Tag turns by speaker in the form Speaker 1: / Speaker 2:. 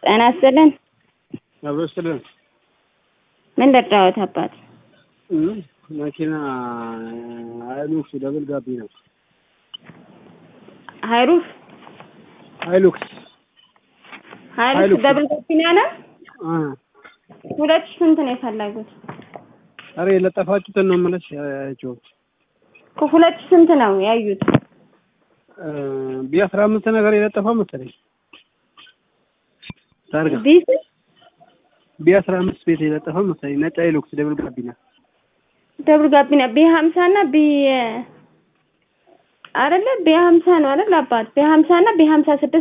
Speaker 1: ጤና ይስጥልን።
Speaker 2: አብሮ ይስጥልን።
Speaker 1: ምን ልርዳዎት አባት?
Speaker 2: እም፣ መኪና ሃይሉክስ ደብል ጋቢ ነው።
Speaker 1: ሀይሩፍ
Speaker 2: ሃይሉክስ
Speaker 1: ሀይሩፍ
Speaker 2: ሀይሉክስ።
Speaker 1: ደብል ጋቢና ነው።
Speaker 2: አ
Speaker 1: ሁለት ሺህ ስንት ነው የፈለጉት?
Speaker 2: አረ የለጠፋችሁትን ነው የምልሽ። ያቸው
Speaker 1: ከሁለት ሺህ ስንት ነው ያዩት?
Speaker 2: ቢ አስራ አምስት ነገር የለጠፋ መሰለኝ ታርጋ
Speaker 1: ቢስ
Speaker 2: ቢ አስራ አምስት ቤት የለጠፈ መሰለኝ ነጭ ሃይሉክስ ደብል ጋቢና
Speaker 1: ደብል ጋቢና ቢ ሀምሳ እና ቢ አይደለ ቢ ሀምሳ ነው አይደል አባት ቢ ሀምሳ እና ቢ ሀምሳ ስድስት